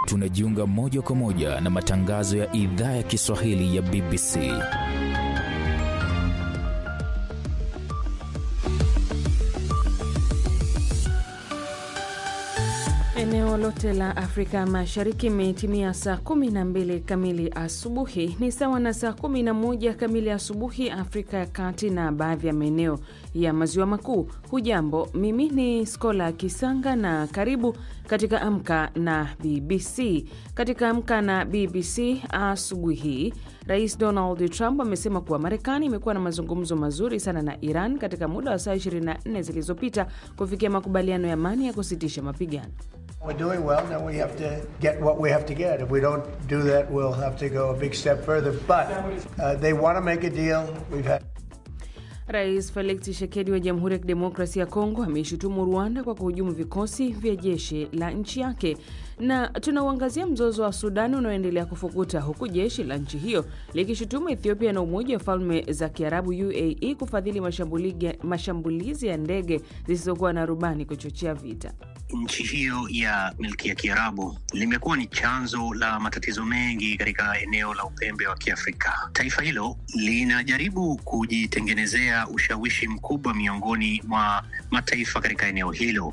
tunajiunga moja kwa moja na matangazo ya idhaa ya Kiswahili ya BBC. Eneo lote la Afrika Mashariki imetimia saa 12 kamili asubuhi, ni sawa na saa 11 kamili asubuhi Afrika ya Kati na baadhi ya maeneo ya maziwa makuu. Hujambo, mimi ni Skola Kisanga na karibu katika Amka na BBC. Katika Amka na BBC asubuhi hii, Rais Donald Trump amesema kuwa Marekani imekuwa na mazungumzo mazuri sana na Iran katika muda wa saa 24 zilizopita kufikia makubaliano ya amani ya kusitisha mapigano. We're doing well, now we have to get what we have to get. If we don't do that, we'll have to go a big step further. But uh, they want to make a deal. We've had Rais Felix Tshisekedi wa Jamhuri ya Kidemokrasia ya Kongo ameishutumu Rwanda kwa kuhujumu vikosi vya jeshi la nchi yake. Na tunauangazia mzozo wa Sudan unaoendelea kufukuta huku jeshi la nchi hiyo likishutumu Ethiopia na Umoja wa Falme za Kiarabu UAE kufadhili mashambulizi ya ndege zisizokuwa na rubani kuchochea vita. Nchi hiyo ya milki ya Kiarabu limekuwa ni chanzo la matatizo mengi katika eneo la upembe wa Kiafrika. Taifa hilo linajaribu kujitengenezea ushawishi mkubwa miongoni mwa mataifa katika eneo hilo.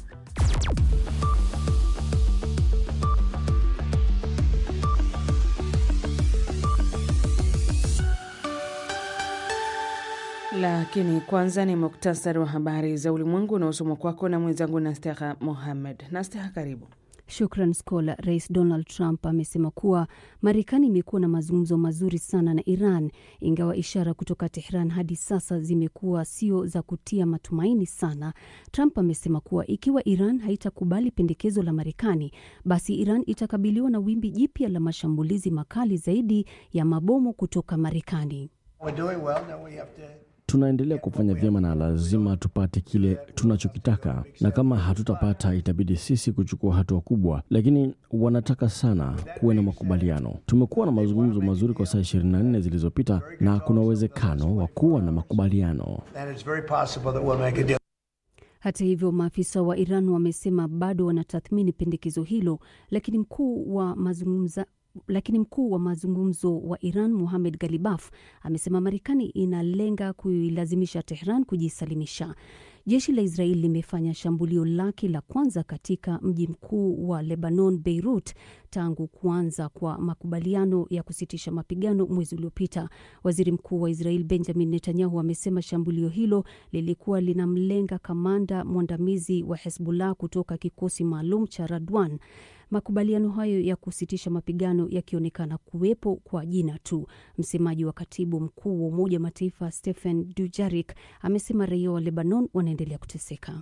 Lakini kwanza ni muktasari wa habari za ulimwengu unaosomwa kwako na mwenzangu Nasteha Mohamed. Nasteha, karibu. Shukran Skola. Rais Donald Trump amesema kuwa Marekani imekuwa na mazungumzo mazuri sana na Iran, ingawa ishara kutoka Tehran hadi sasa zimekuwa sio za kutia matumaini sana. Trump amesema kuwa ikiwa Iran haitakubali pendekezo la Marekani, basi Iran itakabiliwa na wimbi jipya la mashambulizi makali zaidi ya mabomu kutoka Marekani. we're doing well, now we have to Tunaendelea kufanya vyema na lazima tupate kile tunachokitaka, na kama hatutapata itabidi sisi kuchukua hatua kubwa, lakini wanataka sana kuwe na makubaliano. Tumekuwa na mazungumzo mazuri kwa saa 24 zilizopita na kuna uwezekano wa kuwa na makubaliano. and it's very possible that we'll make a deal. Hata hivyo, maafisa wa Iran wamesema bado wanatathmini pendekezo hilo, lakini mkuu wa mazungumza lakini mkuu wa mazungumzo wa Iran Mohamed Galibaf amesema Marekani inalenga kuilazimisha Tehran kujisalimisha. Jeshi la Israeli limefanya shambulio lake la kwanza katika mji mkuu wa Lebanon, Beirut, tangu kuanza kwa makubaliano ya kusitisha mapigano mwezi uliopita. Waziri Mkuu wa Israeli Benjamin Netanyahu amesema shambulio hilo lilikuwa linamlenga kamanda mwandamizi wa Hezbollah kutoka kikosi maalum cha Radwan. Makubaliano hayo ya kusitisha mapigano yakionekana kuwepo kwa jina tu. Msemaji wa katibu mkuu wa Umoja wa Mataifa Stephen Dujarik amesema raia wa Lebanon wanaendelea kuteseka.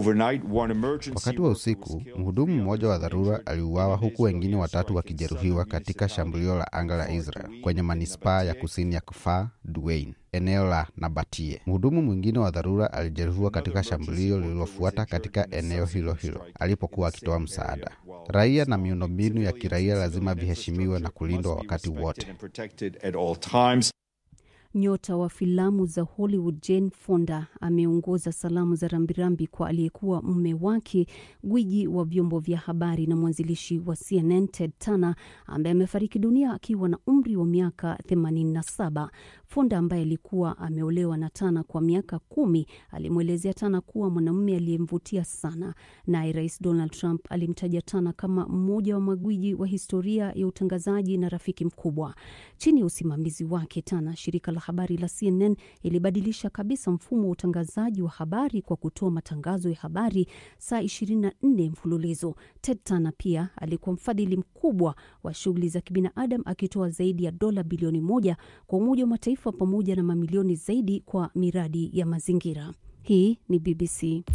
Wakati wa usiku, mhudumu mmoja wa dharura aliuawa huku wengine watatu wakijeruhiwa katika shambulio la anga la Israel kwenye manispaa ya kusini ya Kfar Duain, eneo la Nabatie. Mhudumu mwingine wa dharura alijeruhiwa katika shambulio lililofuata katika eneo hilo hilo alipokuwa akitoa msaada. Raia na miundombinu ya kiraia lazima viheshimiwe na kulindwa wakati wote. Nyota wa filamu za Hollywood Jane Fonda ameongoza salamu za rambirambi kwa aliyekuwa mume wake, gwiji wa vyombo vya habari na mwanzilishi wa CNN Ted Turner ambaye amefariki dunia akiwa na umri wa miaka 87. Fonda ambaye alikuwa ameolewa na Tana kwa miaka kumi alimwelezea Tana kuwa mwanamume aliyemvutia sana. Naye Rais Donald Trump alimtaja Tana kama mmoja wa magwiji wa historia ya utangazaji na rafiki mkubwa. Chini ya usimamizi wake Tana, shirika la habari la CNN ilibadilisha kabisa mfumo wa utangazaji wa habari kwa kutoa matangazo ya habari saa 24 mfululizo. Ted Turner pia alikuwa mfadhili mkubwa wa shughuli za kibinadamu akitoa zaidi ya dola bilioni moja kwa Umoja wa Mataifa pamoja na mamilioni zaidi kwa miradi ya mazingira. Hii ni BBC.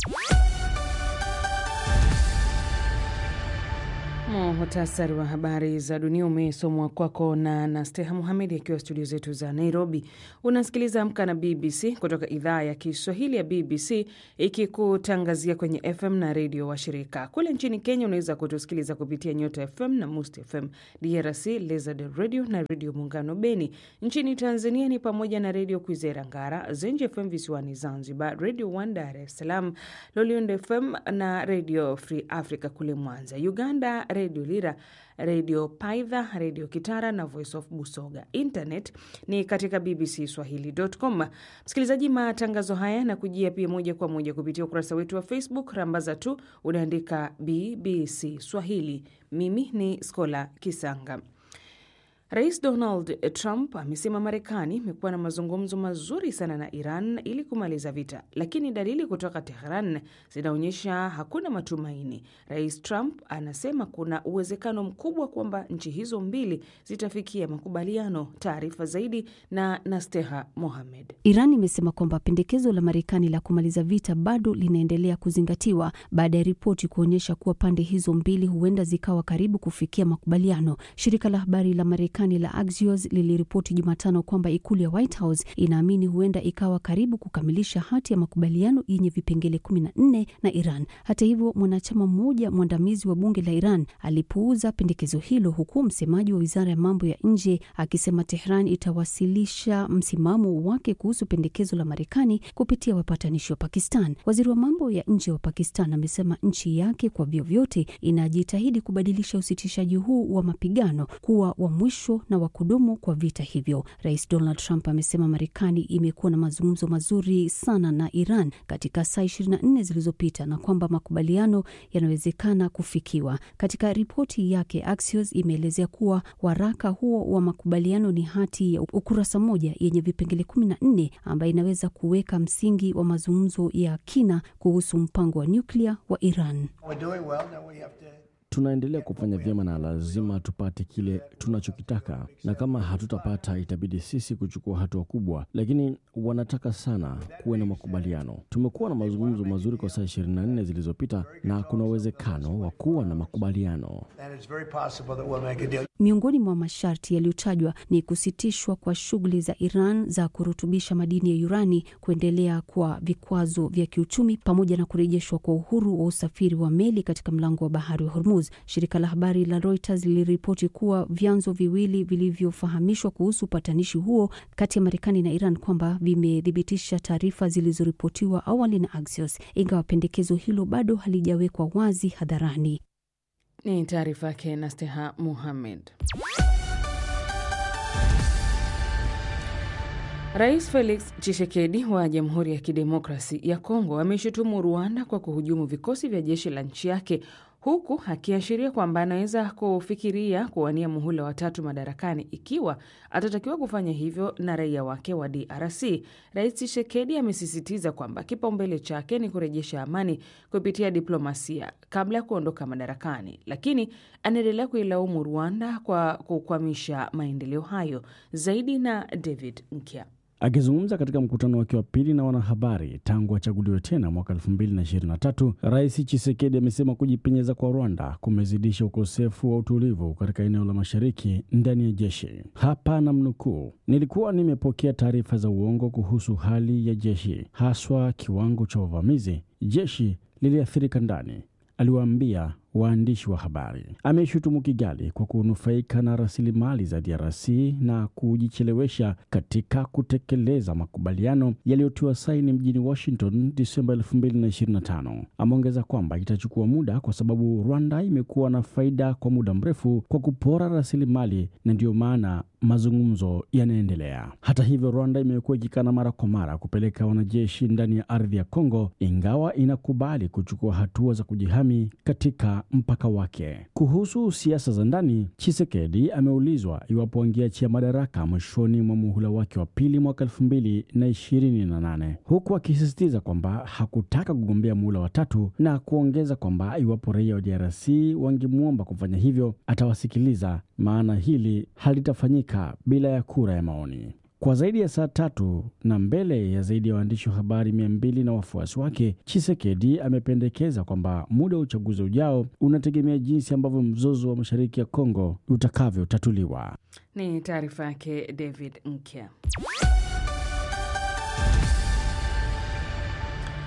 Muhtasari wa habari za dunia umesomwa kwako na Nasteha Muhamedi akiwa studio zetu za Nairobi. Unasikiliza Amka na BBC kutoka idhaa ya Kiswahili ya BBC ikikutangazia kwenye FM na redio wa shirika. Kule nchini Kenya unaweza kutusikiliza kupitia Nyota FM na Must FM, DRC Lizard Radio na Redio Muungano Beni. Nchini Tanzania ni pamoja na Redio Kwizera Ngara, Zenji FM visiwani Zanzibar, Radio One Dar es Salaam, Loliondo FM na Redio Free Africa kule Mwanza. Uganda Redio Lira, Redio Paidha, Redio Kitara na Voice of Busoga. Internet ni katika bbcswahili.com. Msikilizaji, matangazo haya na kujia pia moja kwa moja kupitia ukurasa wetu wa Facebook. Rambaza tu unaandika BBC Swahili. Mimi ni Skola Kisanga. Rais Donald Trump amesema Marekani imekuwa na mazungumzo mazuri sana na Iran ili kumaliza vita, lakini dalili kutoka Tehran zinaonyesha hakuna matumaini. Rais Trump anasema kuna uwezekano mkubwa kwamba nchi hizo mbili zitafikia makubaliano. Taarifa zaidi na Nasteha Mohamed. Iran imesema kwamba pendekezo la Marekani la kumaliza vita bado linaendelea kuzingatiwa baada ya ripoti kuonyesha kuwa pande hizo mbili huenda zikawa karibu kufikia makubaliano. Shirika la habari la Marekani la Axios liliripoti Jumatano kwamba ikulu ya White House inaamini huenda ikawa karibu kukamilisha hati ya makubaliano yenye vipengele 14 na Iran. Hata hivyo, mwanachama mmoja mwandamizi wa bunge la Iran alipuuza pendekezo hilo, huku msemaji wa wizara ya mambo ya nje akisema Tehran itawasilisha msimamo wake kuhusu pendekezo la Marekani kupitia wapatanishi wa Pakistan. Waziri wa mambo ya nje wa Pakistan amesema nchi yake kwa vyovyote inajitahidi kubadilisha usitishaji huu wa mapigano kuwa wa mwisho na wa kudumu kwa vita hivyo. Rais Donald Trump amesema Marekani imekuwa na mazungumzo mazuri sana na Iran katika saa 24 zilizopita na kwamba makubaliano yanawezekana kufikiwa. Katika ripoti yake, Axios imeelezea kuwa waraka huo wa makubaliano ni hati ya ukurasa moja yenye vipengele 14 ambayo inaweza kuweka msingi wa mazungumzo ya kina kuhusu mpango wa nyuklia wa Iran. We're doing well. Now we have to Tunaendelea kufanya vyema na lazima tupate kile tunachokitaka, na kama hatutapata itabidi sisi kuchukua hatua kubwa, lakini wanataka sana kuwe na makubaliano. Tumekuwa na mazungumzo mazuri kwa saa 24 zilizopita na kuna uwezekano wa kuwa na makubaliano. and it's very possible that we'll make a deal. Miongoni mwa masharti yaliyotajwa ni kusitishwa kwa shughuli za Iran za kurutubisha madini ya urani, kuendelea kwa vikwazo vya kiuchumi, pamoja na kurejeshwa kwa uhuru wa usafiri wa meli katika mlango wa bahari wa Hormuz. Shirika la habari la Reuters liliripoti kuwa vyanzo viwili vilivyofahamishwa kuhusu upatanishi huo kati ya Marekani na Iran kwamba vimethibitisha taarifa zilizoripotiwa awali na Axios, ingawa pendekezo hilo bado halijawekwa wazi hadharani. Ni taarifa yake Nasteha Muhamed. Rais Felix Tshisekedi wa Jamhuri ya Kidemokrasi ya Kongo ameshutumu Rwanda kwa kuhujumu vikosi vya jeshi la nchi yake huku akiashiria kwamba anaweza kufikiria kuwania muhula watatu madarakani ikiwa atatakiwa kufanya hivyo na raia wake wa DRC. Rais Tshisekedi amesisitiza kwamba kipaumbele chake ni kurejesha amani kupitia diplomasia kabla ya kuondoka madarakani, lakini anaendelea kuilaumu Rwanda kwa kukwamisha maendeleo hayo. Zaidi na David Nkya. Akizungumza katika mkutano wake wa pili na wanahabari tangu achaguliwe tena mwaka 2023, Rais Chisekedi amesema kujipenyeza kwa Rwanda kumezidisha ukosefu wa utulivu katika eneo la mashariki ndani ya jeshi. Hapa namnukuu, nilikuwa nimepokea taarifa za uongo kuhusu hali ya jeshi, haswa kiwango cha uvamizi. Jeshi liliathirika ndani, aliwaambia waandishi wa habari. Ameshutumu Kigali kwa kunufaika na rasilimali za DRC na kujichelewesha katika kutekeleza makubaliano yaliyotiwa saini mjini Washington Disemba 2025. Ameongeza kwamba itachukua muda kwa sababu Rwanda imekuwa na faida kwa muda mrefu kwa kupora rasilimali na ndiyo maana mazungumzo yanaendelea. Hata hivyo, Rwanda imekuwa ikikana mara kwa mara kupeleka wanajeshi ndani ya ardhi ya Kongo, ingawa inakubali kuchukua hatua za kujihami katika mpaka wake. Kuhusu siasa za ndani, Chisekedi ameulizwa iwapo angeachia madaraka mwishoni mwa muhula wake wa pili mwaka elfu mbili na ishirini na nane huku akisisitiza kwamba hakutaka kugombea muhula wa tatu na kuongeza kwamba iwapo raia wa DRC wangemwomba kufanya hivyo atawasikiliza, maana hili halitafanyika bila ya kura ya maoni. Kwa zaidi ya saa tatu na mbele ya zaidi ya waandishi wa habari mia mbili na wafuasi wake, Chisekedi amependekeza kwamba muda wa uchaguzi ujao unategemea jinsi ambavyo mzozo wa mashariki ya Kongo utakavyotatuliwa. Ni taarifa yake David Nkya.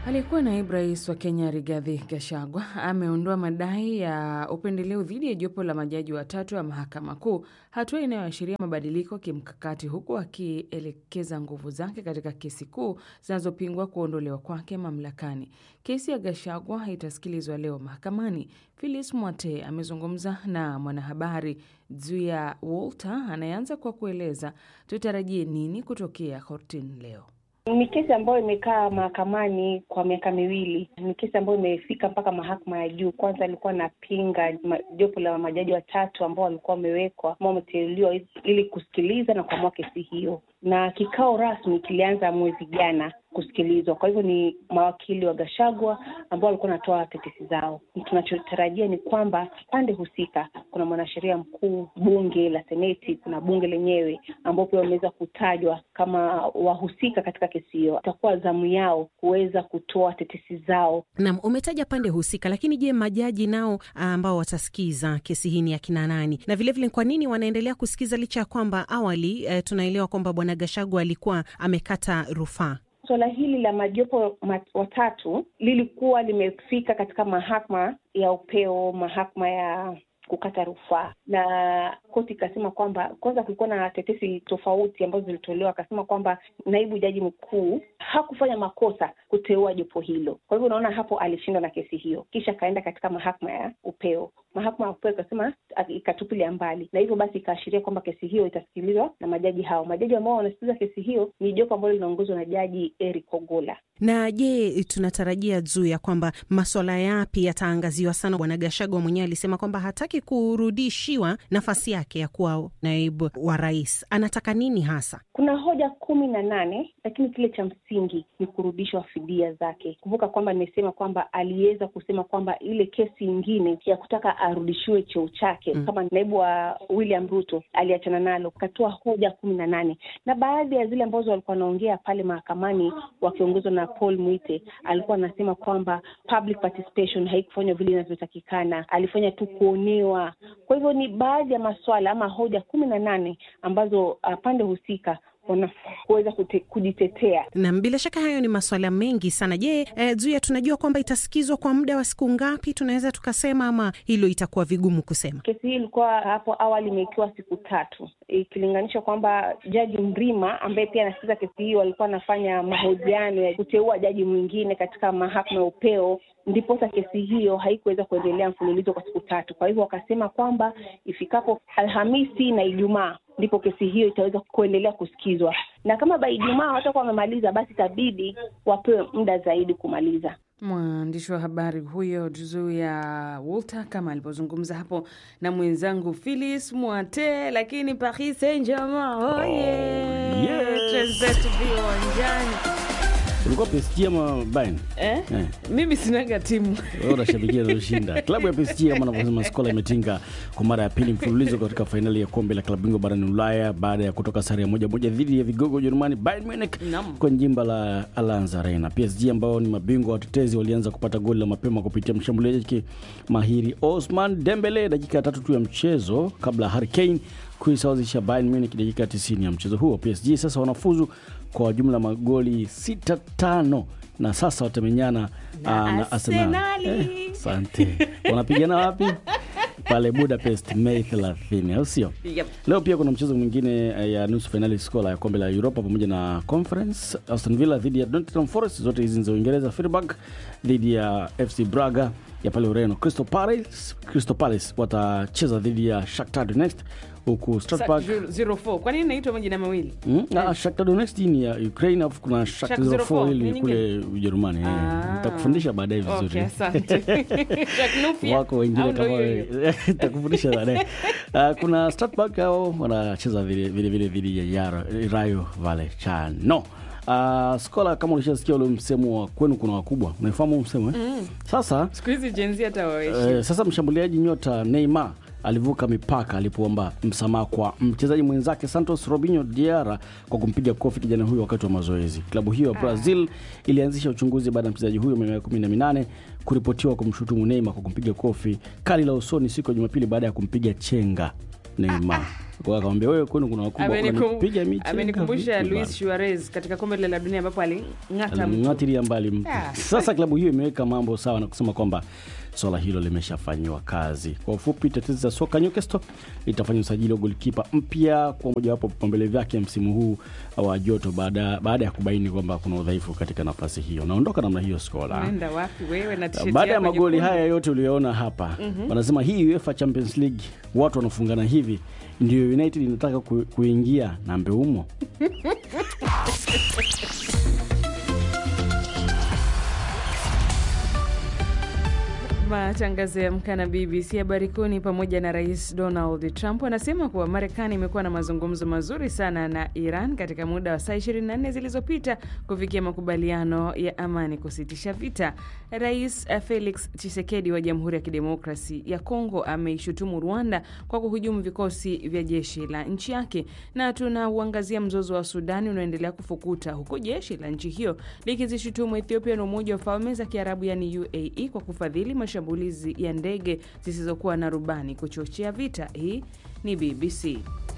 Aliyekuwa naibu rais wa Kenya Rigathi Gachagua ameondoa madai ya upendeleo dhidi ya jopo la majaji watatu wa mahakama kuu, hatua inayoashiria mabadiliko kimkakati, huku akielekeza nguvu zake katika kesi kuu zinazopingwa kuondolewa kwake mamlakani. Kesi ya Gachagua itasikilizwa leo mahakamani. Phyllis Mwate amezungumza na mwanahabari Zuya Walter anayeanza kwa kueleza tutarajie nini kutokea kortini leo. Ni kesi ambayo imekaa mahakamani kwa miaka miwili. Ni kesi ambayo imefika mpaka mahakama ya juu. Kwanza alikuwa anapinga jopo la majaji watatu ambao walikuwa wamewekwa ambao wameteuliwa ili kusikiliza na kuamua kesi hiyo, na kikao rasmi kilianza mwezi jana kusikilizwa. Kwa hivyo ni mawakili wa Gashagwa ambao walikuwa wanatoa tetesi zao. Tunachotarajia ni kwamba pande husika, kuna mwanasheria mkuu, bunge la seneti, kuna bunge lenyewe ambao pia wameweza kutajwa kama wahusika katika kesi hiyo. Itakuwa zamu yao kuweza kutoa tetesi zao. Naam, umetaja pande husika, lakini je, majaji nao ambao watasikiza kesi hii ni akina nani? Na vilevile kwa nini wanaendelea kusikiza licha ya kwamba awali eh, tunaelewa kwamba bwana Gashagwa alikuwa amekata rufaa? Suala hili la majopo mat, watatu lilikuwa limefika katika mahakama ya upeo, mahakama ya kukata rufaa, na koti ikasema kwamba kwanza, kulikuwa na tetesi tofauti ambazo zilitolewa. Akasema kwamba naibu jaji mkuu hakufanya makosa kuteua jopo hilo. Kwa hivyo unaona hapo alishindwa na kesi hiyo, kisha akaenda katika mahakama ya upeo. Mahakama ya upeo ikasema, ikatupilia mbali, na hivyo basi ikaashiria kwamba kesi hiyo itasikilizwa na majaji hao. Majaji ambao wanasikiliza kesi hiyo ni jopo ambalo linaongozwa na jaji Eric Ogola. Na je, tunatarajia juu ya kwamba maswala yapi yataangaziwa sana? Bwana Gashagwa mwenyewe alisema kwamba hataki kurudishiwa nafasi yake ya kuwa naibu wa rais. Anataka nini hasa? Kuna hoja kumi na nane, lakini kile cha msingi ni kurudishwa fidia zake. Kumbuka kwamba nimesema kwamba aliweza kusema kwamba ile kesi ingine ya kutaka arudishiwe cheo chake mm, kama naibu wa William Ruto aliachana nalo, katoa hoja kumi na nane na baadhi ya zile ambazo walikuwa wanaongea pale mahakamani wakiongozwa na Paul Mwite alikuwa anasema kwamba public participation haikufanywa vile inavyotakikana, alifanya tu kuonewa. Kwa hivyo ni baadhi ya maswala ama hoja kumi na nane ambazo uh, pande husika wanaweza kujitetea. Na bila shaka hayo ni maswala mengi sana. Je, eh, Zuia, tunajua kwamba itasikizwa kwa muda wa siku ngapi? Tunaweza tukasema ama hilo itakuwa vigumu kusema? Kesi hii ilikuwa hapo awali imewekiwa siku tatu, ikilinganisha kwamba jaji Mrima ambaye pia anasikiza kesi hii walikuwa anafanya mahojiano ya kuteua jaji mwingine katika mahakama ya upeo, ndiposa kesi hiyo haikuweza kuendelea mfululizo kwa siku tatu. Kwa hivyo wakasema kwamba ifikapo Alhamisi na Ijumaa ndipo kesi hiyo itaweza kuendelea kusikizwa, na kama ba Ijumaa hawatakuwa wamemaliza, basi itabidi wapewe muda zaidi kumaliza. Mwandishi wa habari huyo Zuya Walter kama alivyozungumza hapo na mwenzangu Phyllis Mwate. Lakini Paris Saint-Germain oye, twenzetu viwanjani. Ulikuwa PSG ama Bayern? Eh? Eh. Mimi sinaga timu. Wewe unashabikia inayoshinda. Klabu ya PSG kama anavyosema Skola imetinga kwa mara ya pili mfululizo katika fainali ya kombe la klabu bingwa barani Ulaya baada ya kutoka sare ya moja moja dhidi ya vigogo Ujerumani Bayern Munich kwenye jimba la Allianz Arena. PSG ambao ni mabingwa watetezi walianza kupata goli la mapema kupitia mshambuliaji mahiri Osman Dembele dakika ya tatu tu ya mchezo kabla Harry Kane kuisawazisha Bayern Munich dakika 90 ya mchezo huo. PSG sasa wanafuzu kwa jumla magoli sita tano na sasa watamenyana na, na Arsenal. Asante. Eh, wanapigana wapi? Pale Budapest Mei 30, au sio? Yep. Leo pia kuna mchezo mwingine ya nusu fainali Skola ya kombe la Europa pamoja na Conference, Aston Villa dhidi ya Nottingham Forest, zote hizi za Uingereza, Freiburg dhidi ya FC Braga ya pale Ureno. Crystal Palace, Crystal Palace watacheza dhidi ya Shakhtar Donetsk huku Strasbourg 04. Kwa nini inaitwa majina mawili? Mm, na Shakhtar Donetsk ni ya Ukraine afu kuna Shakhtar 04 ili kule Ujerumani. Nitakufundisha baadaye vizuri. Okay, asante. Wako wengine kama nitakufundisha baadaye. Uh, kuna Strasbourg hao wanacheza vile vile vile dhidi ya Rayo Vallecano. Uh, Skola, kama ulishasikia ule msemo wa kwenu kuna wakubwa, unaifahamu msemo eh? Mm. Sasa siku hizi jenzi hata uh, sasa mshambuliaji nyota Neymar alivuka mipaka alipoomba msamaha kwa mchezaji mwenzake Santos Robinho Diarra kwa kumpiga kofi kijana huyo wakati wa mazoezi. Klabu hiyo ya Brazil ilianzisha uchunguzi baada ya mchezaji huyo mwenye miaka kumi na minane kuripotiwa kumshutumu Neymar kwa kumpiga kofi kali la usoni siku ya Jumapili baada ya kumpiga chenga Neymar. Kwa akamwambia wewe, kwenu kuna wakubwa Amenikum- wananipiga miti. amenikumbusha Vipi Luis bana? Suarez katika kombe la dunia ambapo aling'ata mtu. alimng'atilia mbali mtu. Ah. Sasa klabu hiyo imeweka mambo sawa na kusema kwamba swala hilo limeshafanyiwa kazi. Kwa ufupi, tetezi za soka Newcastle litafanya usajili wa golikipa mpya kwa mojawapo vipaumbele vyake msimu huu wa joto, baada baada ya kubaini kwamba kuna udhaifu katika nafasi hiyo. Naondoka namna hiyo Skola. Unaenda wapi wewe na tisheti Baada ya yako magoli nyekundu? haya yote uliyoona hapa Mhm. wanasema hii UEFA Champions League watu wanafungana hivi, ndio United inataka ku, kuingia na mbeumo Matangazo ya Amka na BBC habari kuu ni pamoja na Rais Donald Trump anasema kuwa Marekani imekuwa na mazungumzo mazuri sana na Iran katika muda wa saa 24 zilizopita kufikia makubaliano ya amani kusitisha vita. Rais Felix Tshisekedi wa Jamhuri ya Kidemokrasi ya Kongo ameishutumu Rwanda kwa kuhujumu vikosi vya jeshi la nchi yake, na tunauangazia mzozo wa Sudani unaoendelea kufukuta huku jeshi la nchi hiyo likizishutumu Ethiopia na Umoja wa Falme za Kiarabu yani UAE kwa kufadhili mashambulizi ya ndege zisizokuwa na rubani kuchochea vita. Hii ni BBC.